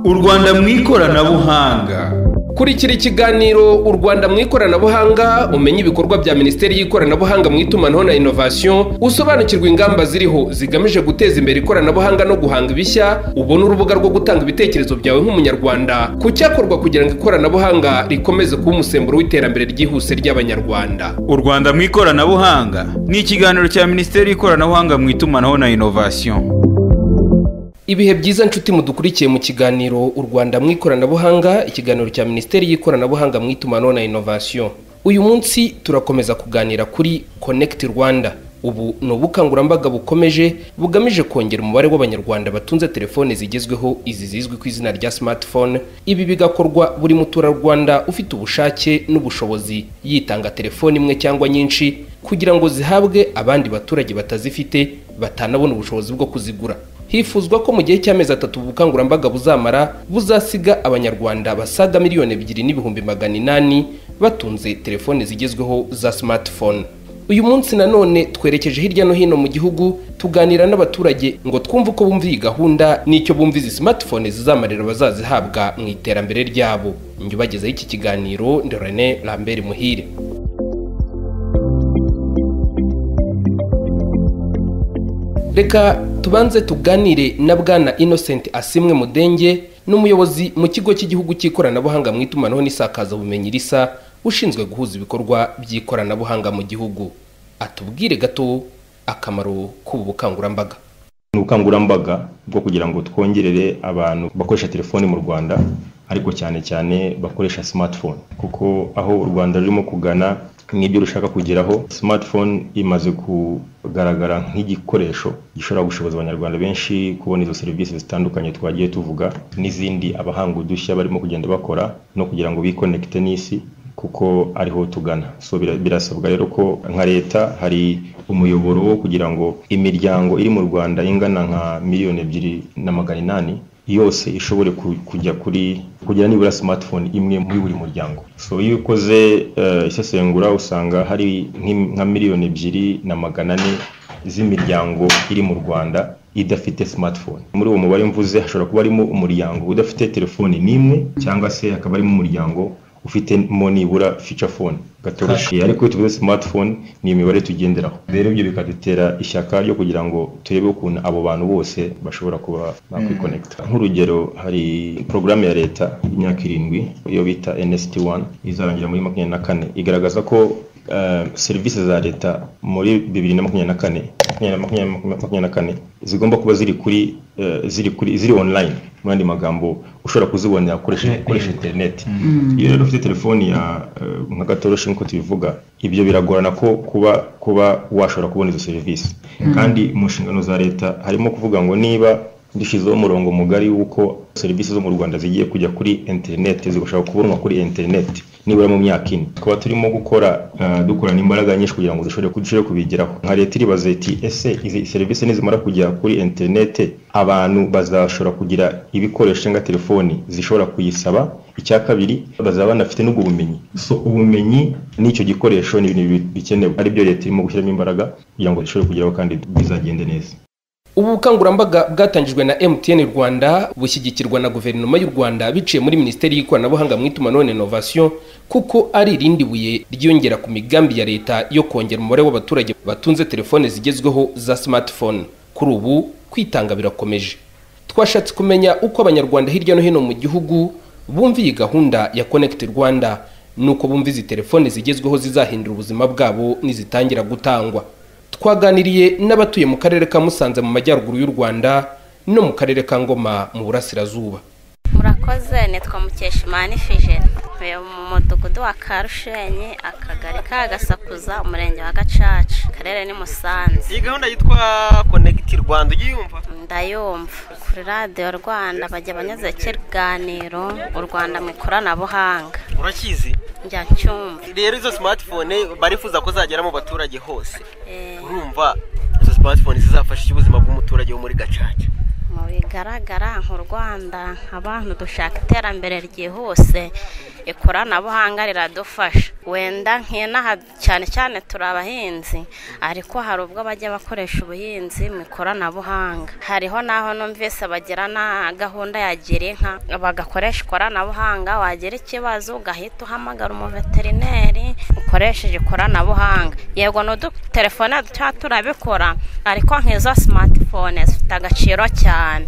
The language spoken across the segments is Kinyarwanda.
u rwanda mu ikoranabuhanga kurikira ikiganiro u rwanda mu ikoranabuhanga umenye ibikorwa bya minisiteri y'ikoranabuhanga mu itumanaho na inovasiyo usobanukirwa ingamba ziriho zigamije guteza imbere ikoranabuhanga no guhanga ibishya ubone urubuga rwo gutanga ibitekerezo byawe nk'umunyarwanda ku cyakorwa kugira ngo ikoranabuhanga rikomeze kuba umusemburo w'iterambere ryihuse ry'abanyarwanda u rwanda mu ikoranabuhanga ni ikiganiro cya minisiteri y'ikoranabuhanga mu itumanaho na inovasiyo ibihe byiza nshuti mudukurikiye mu kiganiro u rwanda mu ikoranabuhanga ikiganiro cya minisiteri y'ikoranabuhanga mu itumanaho na inovasiyo uyu munsi turakomeza kuganira kuri connect rwanda ubu ni ubukangurambaga bukomeje bugamije kongera umubare w'abanyarwanda batunze telefone zigezweho izi zizwi ku izina rya smartphone ibi bigakorwa buri muturarwanda ufite ubushake n'ubushobozi yitanga telefone imwe cyangwa nyinshi kugira ngo zihabwe abandi baturage batazifite batanabona ubushobozi bwo kuzigura hifuzwa ko mu gihe cy'amezi atatu ubukangurambaga buzamara buzasiga abanyarwanda basaga miliyoni ebyiri n'ibihumbi magana inani batunze telefone zigezweho za smartphone uyu munsi nanone twerekeje hirya no hino mu gihugu tuganira n'abaturage ngo twumve uko bumva iyi gahunda n'icyo bumva izi smartphone zizamarira bazazihabwa mu iterambere ryabo njye iki kiganiro ndi René Lambert Muhire reka tubanze tuganire na bwana innocent asimwe mudenge n'umuyobozi mu kigo cy'igihugu cy'ikoranabuhanga mu itumanaho n'isakazabumenyi risa ushinzwe guhuza ibikorwa by'ikoranabuhanga mu gihugu atubwire gato akamaro k'ubu bukangurambaga ni ubukangurambaga bwo kugira ngo twongerere abantu bakoresha telefoni mu rwanda ariko cyane cyane bakoresha smartphone kuko aho u rwanda rurimo kugana nk'ibyo rushaka kugeraho smartphone imaze kugaragara nk'igikoresho gishobora gushoboza abanyarwanda benshi kubona izo serivisi zitandukanye twagiye tuvuga n'izindi abahanga udushya barimo kugenda bakora no kugira ngo bikonekite n'isi kuko ariho tugana so birasabwa rero ko nka leta hari umuyoboro wo kugira ngo imiryango iri mu rwanda ingana nka miliyoni ebyiri na magana inani yose ishobore kujya kuri kugira nibura smartphone imwe muri buri muryango so iyo ukoze isesengura usanga hari nka miliyoni ebyiri na magana ane z'imiryango iri mu rwanda idafite smartphone muri uwo mubare mvuze hashobora kuba harimo umuryango udafite telefone n'imwe cyangwa se hakaba harimo umuryango ufitemo nibura feature phone gatoroshe ariko iyo tuvuze smartphone ni imibare tugenderaho rero ibyo bikadutera ishyaka ryo kugira ngo turebe ukuntu abo bantu bose bashobora kuba bakwikonekita nk'urugero hari porogaramu ya leta y'imyaka irindwi iyo bita nsd 1 izarangira muri makumyabiri na kane igaragaza ko serivisi za leta muri bibiri na makumyabiri na kane makumyabiri na kane zigomba kuba ziri kuri ziri kuri ziri online mu yandi magambo ushobora kuzibonera ukoresha interineti iyo rero ufite telefoni ya nka gatoroshi nk'uko tubivuga ibyo biragorana ko kuba kuba washobora kubona izo serivisi kandi mu nshingano za leta harimo kuvuga ngo niba dushyizeho umurongo mugari w'uko serivisi zo mu rwanda zigiye kujya kuri interineti zigashobora kubonwa kuri interineti nibura mu myaka ine tukaba turimo gukora dukorana imbaraga nyinshi kugira ngo dushobore kubigeraho nka leta iribaza iti ese izi serivisi nizimara kujya kuri interineti abantu bazashobora kugira ibikoresho cyangwa telefoni zishobora kuyisaba icya kabiri bazaba banafite n'ubwo bumenyi so ubumenyi n'icyo gikoresho ni ibintu bikenewe aribyo leta irimo gushyiramo imbaraga kugira ngo dushobore kugeraho kandi bizagende neza ubu bukangurambaga bwatangijwe na MTN Rwanda bushyigikirwa na guverinoma y'u Rwanda biciye muri minisiteri y'ikoranabuhanga mu itumanaho na innovation kuko ari irindi buye ryiyongera ku migambi ya leta yo kongera umubare w'abaturage batunze telefone zigezweho za smartphone kuri ubu kwitanga birakomeje twashatse kumenya uko abanyarwanda hirya no hino mu gihugu bumva iyi gahunda ya Connect Rwanda nuko bumva izi telefone zigezweho zizahindura ubuzima bwabo nizitangira gutangwa twaganiriye n'abatuye mu karere ka musanze mu majyaruguru y'u rwanda no mu karere ka ngoma mu burasirazuba murakoze nitwa mukeshimana ifijeri ntuye mu mudugudu wa karushenyi akagari ka gasakuza umurenge wa gacaca akarere ni musanze iyi gahunda yitwa konegiti rwanda ujya uyumva ndayumva kuri radiyo rwanda bajya banyuze ikiganiro u rwanda mu ikoranabuhanga urakizi njya ncyumva rero izo smartphone barifuza ko zagera mu baturage hose urumva izo smartphone zizafasha ubuzima bw'umuturage wo muri gacaca mu bigaragara nk'u rwanda abantu dushaka iterambere ryihuse ikoranabuhanga riradufasha wenda nk'inaha cyane cyane turi abahinzi ariko hari ubwo bajya bakoresha ubuhinzi mu ikoranabuhanga hariho n'aho numvise bagira na gahunda ya gira inka bagakoresha ikoranabuhanga wagira ikibazo ugahita uhamagara umuveterineri ukoresheje ikoranabuhanga yego n'udutelefone tuba turabikora ariko nk'izo simatifone zifite agaciro cyane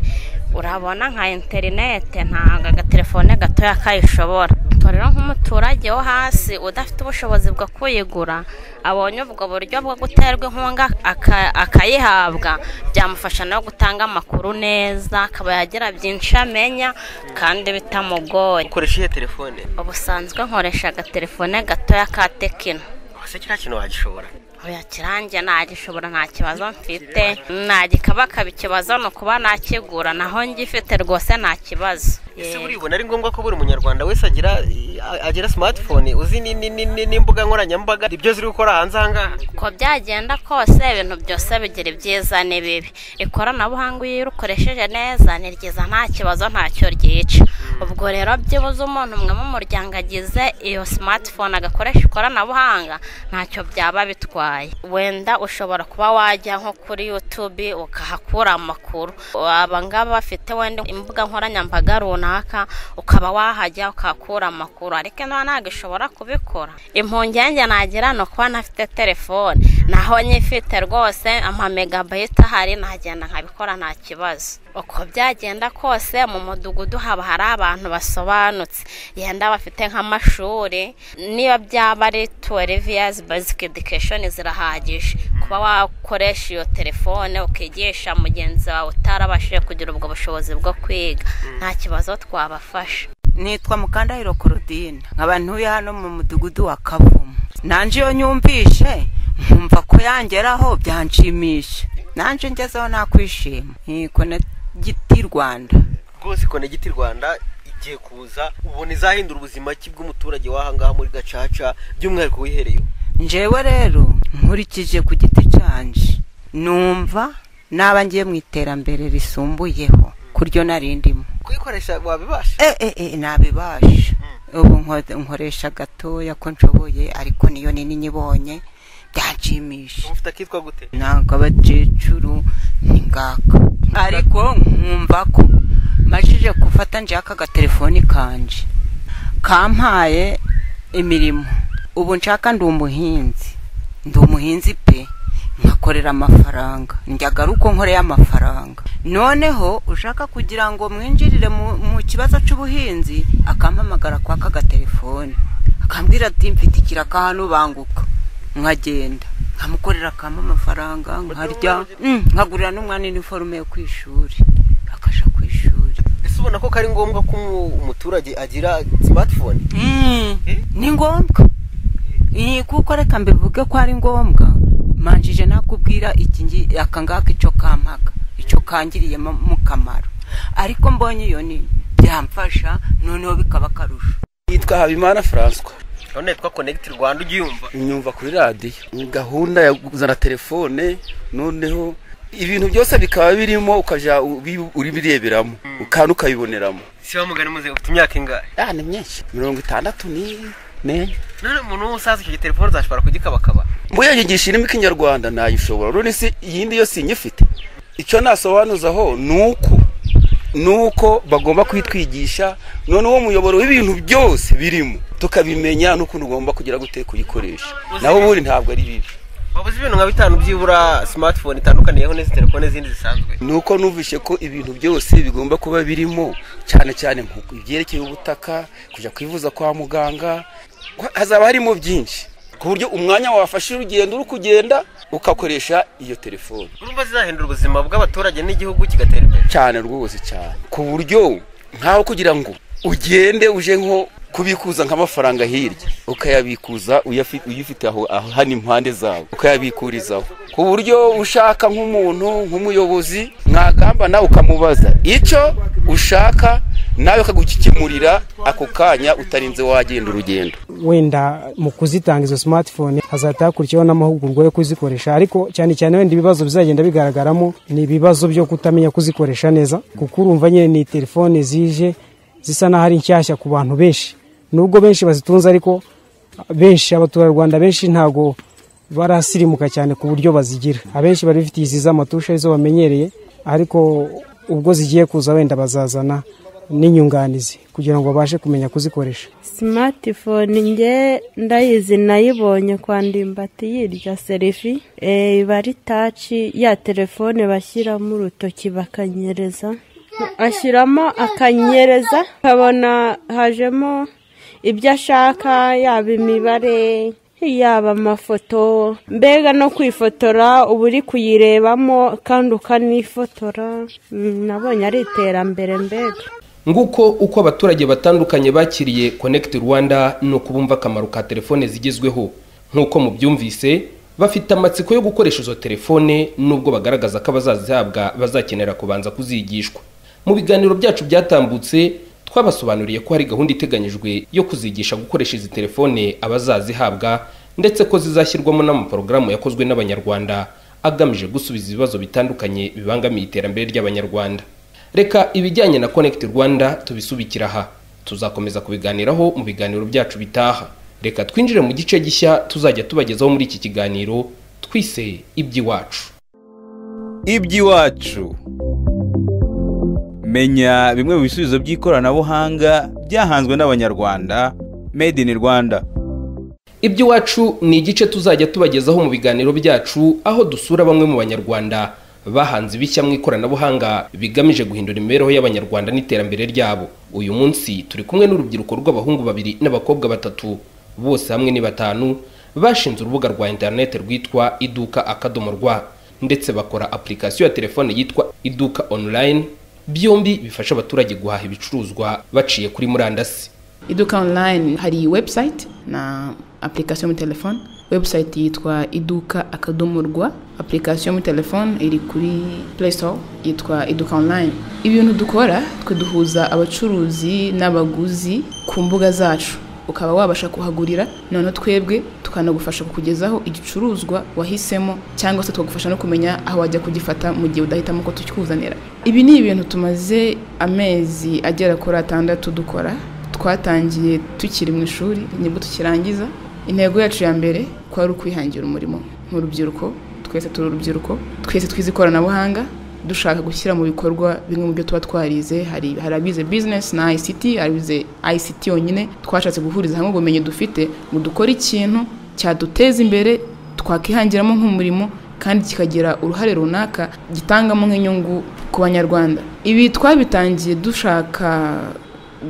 urabona nka interinete ntabwo agatelefone gatoya kayishobora ubwo rero nk'umuturage wo hasi udafite ubushobozi bwo kuyigura abonye ubwo buryo bwo guterwa inkunga aka- akayihabwa byamufasha no gutanga amakuru neza akaba yagira byinshi amenya kandi bitamugoye ukoresha iyihe telefone ubusanzwe nkoresha agatelefone gatoya ka tekino ese kiriya kintu wagishobora oya kiranjye nagishobora nta kibazo mfite nagikabakaba ikibazo ni ukuba nakigura naho ngifite rwose nta kibazo ese Yego. buribona ari ngombwa ko buri munyarwanda wese agira agira simatifone uzi ni- ni- ni- ni- n'imbuga nkoranyambaga ibyo ziri gukora hanze aha ngaha uko byagenda kose ibintu byose bigira ibyiza n'ibibi ikoranabuhanga iyo urikoresheje neza ni ryiza nta kibazo ntacyo ryica ubwo rero byibuze umuntu umwe mu muryango agize iyo simatifone agakoresha ikoranabuhanga ntacyo byaba bitwaye wenda ushobora kuba wajya nko kuri yutube ukahakura amakuru abangaba bafite wenda imbuga nkoranyambaga runaka ukaba wahajya ukahakura amakuru ariko ino ntabwo ishobora kubikora impungenge nagira ni ukuba ntafite telefone naho nyifite rwose amamegabayiti ahari nagenda nkabikora nta kibazo uko byagenda kose mu mudugudu haba hari abantu basobanutse yenda bafite nk'amashuri niba byaba ari tuweriviyazi bazike edikeshoni zirahagije kuba wakoresha iyo telefone ukigisha mugenzi wawe utarabashije kugira ubwo bushobozi bwo kwiga nta kibazo twabafasha nitwa mukandahiro korodine nkaba ntuye hano mu mudugudu wa kavumu nanjye iyo nyumvishe nkumva ko yangeraho byanshimisha nanjye ngezeho nakwishima nkiko na giti rwanda rwose konegiti rwanda igiye kuza ubona izahindura ubuzima ki bw'umuturage w'aha ngaha muri gacaca by'umwihariko wihereyeho njyewe rero nkurikije ku giti cyanjye numva naba ngiye mu iterambere risumbuyeho kuryo narindimo kuyikoresha wabibasha e e e nabibasha ubu nko- nkoresha gatoya ko nshoboye ariko niyo nini nyibonye byanshimisha uba ufite akitwa gute ntabwo abakecuru ni ngaka ariko nkumva ko majije gufata njye aka gatelefoni kanje kampaye imirimo ubu nshaka ndi umuhinzi ndi umuhinzi pe nkakorera amafaranga njyaga ari uko nkoreye amafaranga noneho ushaka kugira ngo mwinjirire mu- mu kibazo cy'ubuhinzi akampamagara kwa aka gatelefoni akambwira ati mfite ikiraka hano banguka nkagenda nkamukorera akamo amafaranga nkarya Mm, nkagurira n'umwana iniforume yo ku ishuri akajya ku ishuri ese ubona ko kari ngombwa ko umu- umuturage agira simatifone Mm, ni ngombwa Iyi, kuko reka mbivuge ko ari ngombwa manjije nakubwira iki ngi- aka ngaka icyo kampaga icyo kangiriyemo mu kamaro ariko mbonye iyo ni byamfasha noneho bikaba akarusho yitwa habimana furanswa none yitwa konegiti rwanda ujya uyumva nyumva kuri radiyo Ni gahunda ya kuzana telefone noneho ibintu byose bikaba birimo ukajya ubi- ubireberamo kandi ukabiboneramo si wa mugani muze ufite imyaka ingahe Ah, ni myinshi mirongo itandatu n'ine none umuntu w'umusaza icyo telefone uzashobora kugikabakaba mbuye yigisha irimo ikinyarwanda nayishobora urabona si iyindi yo sinyifite icyo nasobanuzaho ni uko ni uko bagomba kuyitwigisha none uwo muyoboro w'ibintu byose birimo tukabimenya n'ukuntu ugomba kugira gute kuyikoresha naho ubundi ntabwo ari bibi waba uzi ibintu nka bitanu byibura simatifone itandukaniyeho n'izi telefone zindi zisanzwe ni uko numvishe ko ibintu byose bigomba kuba birimo cyane cyane mu byerekeye ubutaka kujya kwivuza kwa muganga hazaba harimo byinshi ku buryo umwanya wafashe urugendo uri kugenda ugakoresha iyo telefone urumva zizahindura ubuzima bw'abaturage n'igihugu kigatera imbere cyane rwose cyane ku buryo nkaho kugira ngo ugende uje nko kubikuza nk'amafaranga hirya ukayabikuza uyafi- uyifite aho aho hano impande zawe ukayabikurizaho ku buryo ushaka nk'umuntu nk'umuyobozi mwagamba nawe ukamubaza icyo ushaka nawe akagukemurira ako kanya utarinze wagenda urugendo wenda mu kuzitanga izo smartphone hazahita hakurikiyeho n'amahugurwa yo kuzikoresha ariko cyane cyane wenda ibibazo bizagenda bigaragaramo ni ibibazo byo kutamenya kuzikoresha neza kuko urumva nyine ni telefone zije zisa n'aho ari nshyashya ku bantu benshi nubwo benshi bazitunze ariko benshi abaturarwanda benshi ntabwo barasirimuka cyane ku buryo bazigira abenshi bari bifitiye izi z'amatusha izo bamenyereye ariko ubwo zigiye kuza wenda bazazana n'inyunganizi kugira ngo babashe kumenya kuzikoresha simatifone nge ndayizi nayibonye kwa ndimbati yirya serifi iba ari taci ya telefone bashyiramo urutoki bakanyereza ashyiramo akanyereza ukabona hajemo ibyo ashaka yaba imibare yaba amafoto mbega no kwifotora uba uri kuyirebamo kandi ukanifotora Mm, nabonye ari iterambere mbega nguko uko abaturage batandukanye bakiriye connect rwanda ni uko bumva akamaro ka telefone zigezweho nk'uko mubyumvise bafite amatsiko yo gukoresha izo telefone nubwo bagaragaza ko abazazihabwa bazakenera kubanza kuzigishwa mu biganiro byacu byatambutse twabasobanuriye ko hari gahunda iteganyijwe yo kuzigisha gukoresha izi telefone abazazihabwa ndetse ko zizashyirwamo n'amaporogaramu yakozwe n'abanyarwanda agamije gusubiza ibibazo bitandukanye bibangamiye iterambere ry'abanyarwanda reka ibijyanye na connect rwanda tubisubikira aha tuzakomeza kubiganiraho mu biganiro byacu bitaha reka twinjire mu gice gishya tuzajya tubagezaho muri iki kiganiro twise iby'iwacu iby'iwacu menya bimwe mu bisubizo by'ikoranabuhanga byahanzwe n'abanyarwanda made in rwanda iby'iwacu ni igice tuzajya tubagezaho mu biganiro byacu aho dusura bamwe mu banyarwanda bahanze ibishya mu ikoranabuhanga bigamije guhindura imibereho y'abanyarwanda n'iterambere ryabo uyu munsi turi kumwe n'urubyiruko rw'abahungu babiri n'abakobwa batatu bose hamwe ni batanu bashinze urubuga rwa interineti rwitwa iduka akadomo rwa ndetse bakora apurikasiyo ya telefone yitwa iduka online byombi bifasha abaturage guhaha ibicuruzwa baciye kuri murandasi iduka online hari website na application muri telefone website yitwa iduka akadomo rwa application muri telefone iri kuri play store yitwa iduka online ibintu dukora twe duhuza abacuruzi n'abaguzi ku mbuga zacu ukaba wabasha kuhagurira noneho twebwe tukanagufasha kukugezaho igicuruzwa wahisemo cyangwa se tukagufasha no kumenya aho wajya kugifata mu gihe udahitamo ko tukikuzanira ibi ni ibintu tumaze amezi agera kuri atandatu dukora twatangiye tukiri mu ishuri nibwo tukirangiza intego yacu ya mbere kwari ukwihangira umurimo nk'urubyiruko twese turi urubyiruko twese twize ikoranabuhanga dushaka gushyira mu bikorwa bimwe mu byo tuba twarize hari hari abize bizinesi na ayisiti abize ayisiti yonyine twashatse guhuriza hamwe ubumenyi dufite ngo dukore ikintu cyaduteza imbere twakihangiramo nk'umurimo kandi kikagira uruhare runaka gitangamo nk'inyungu ku banyarwanda ibi twabitangiye dushaka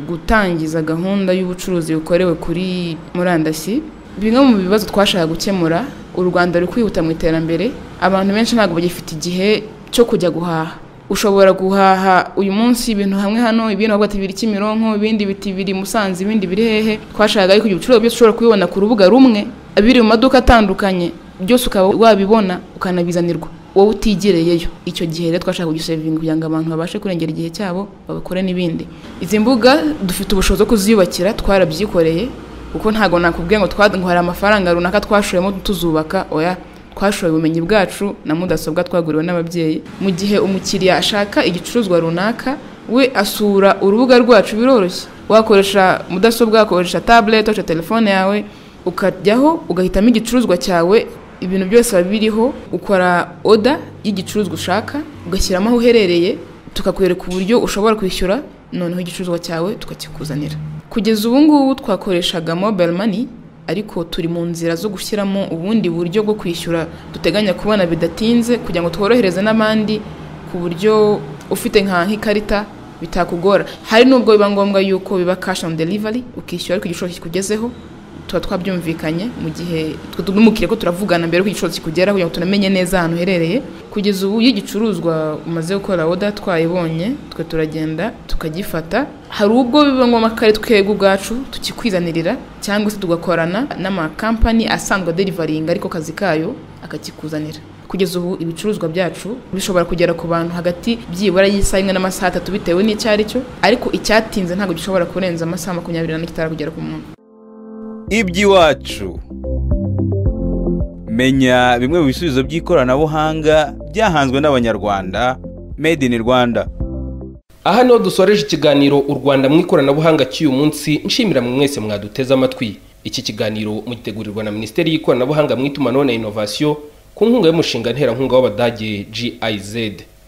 gutangiza gahunda y'ubucuruzi bukorewe kuri murandasi bimwe mu bibazo twashaka gukemura u rwanda ruri kwihuta mu iterambere abantu benshi ntabwo bagifite igihe cyo kujya guhaha ushobora guhaha uyu munsi ibintu hamwe hano ibintu ahubwo ati biri kimironko ibindi biti biri musanze ibindi biri hehe twashaka ariko ibicuruzwa byose ushobora kubibona ku rubuga rumwe biri mu maduka atandukanye byose ukaba wabibona ukanabizanirwa wowe utigereyeyo icyo gihe rero twashaka kugisevinga kugira ngo abantu babashe kurengera igihe cyabo babikore n'ibindi izi mbuga dufite ubushobozi bwo kuziyubakira twarabyikoreye kuko ntabwo nakubwiye ngo twa- ngo hari amafaranga runaka twashoyemo tuzubaka oya twashoye ubumenyi bwacu na mudasobwa twaguriwe n'ababyeyi mu gihe umukiriya ashaka igicuruzwa runaka we asura urubuga rwacu biroroshye wakoresha mudasobwa wakoresha tablet wakoresha telefone yawe ukajyaho ugahitamo igicuruzwa cyawe ibintu byose biba biriho ukora oda y'igicuruzwa ushaka ugashyiramo aho uherereye tukakwereka uburyo ushobora kwishyura noneho igicuruzwa cyawe tukakikuzanira kugeza ubu ngubu twakoreshaga mobile money ariko turi mu nzira zo gushyiramo ubundi buryo bwo kwishyura duteganya kubona bidatinze kugira ngo tworohereze n'abandi ku buryo ufite nka nk'ikarita bitakugora hari n'ubwo biba ngombwa yuko biba cash on delivery ukishyura ariko igiciro kikugezeho tuba twabyumvikanye mu gihe twe tunumukire ko turavugana mbere ko igiciro kikugeraho kugira ngo tunamenye neza ahantu uherereye kugeza ubu iyo igicuruzwa umaze gukora oda twayibonye twe turagenda tukagifata hari ubwo biba ngombwa ko ari twebwe ubwacu tukikwizanirira cyangwa se tugakorana n'amakampani asanzwe aderivaringa ariko kazi kayo akakikuzanira kugeza ubu ibicuruzwa byacu bishobora kugera ku bantu hagati byibura y'isaha imwe n'amasaha atatu bitewe n'icyo ari cyo ariko icyatinze ntabwo gishobora kurenza amasaha makumyabiri n'ane kitari kugera ku muntu iby'iwacu menya bimwe mu bisubizo by'ikoranabuhanga byahanzwe n'abanyarwanda made in rwanda aha niho dusoreje ikiganiro u rwanda mu ikoranabuhanga cy'uyu munsi nshimira mwe mwese mwaduteze amatwi iki kiganiro mugitegurirwa na minisiteri y'ikoranabuhanga mu itumanaho na inovasiyo ku nkunga y'umushinga nterankunga w'abadage giz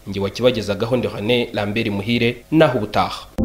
nge wakibagezagaho ndehane lambert muhire naho ubutaha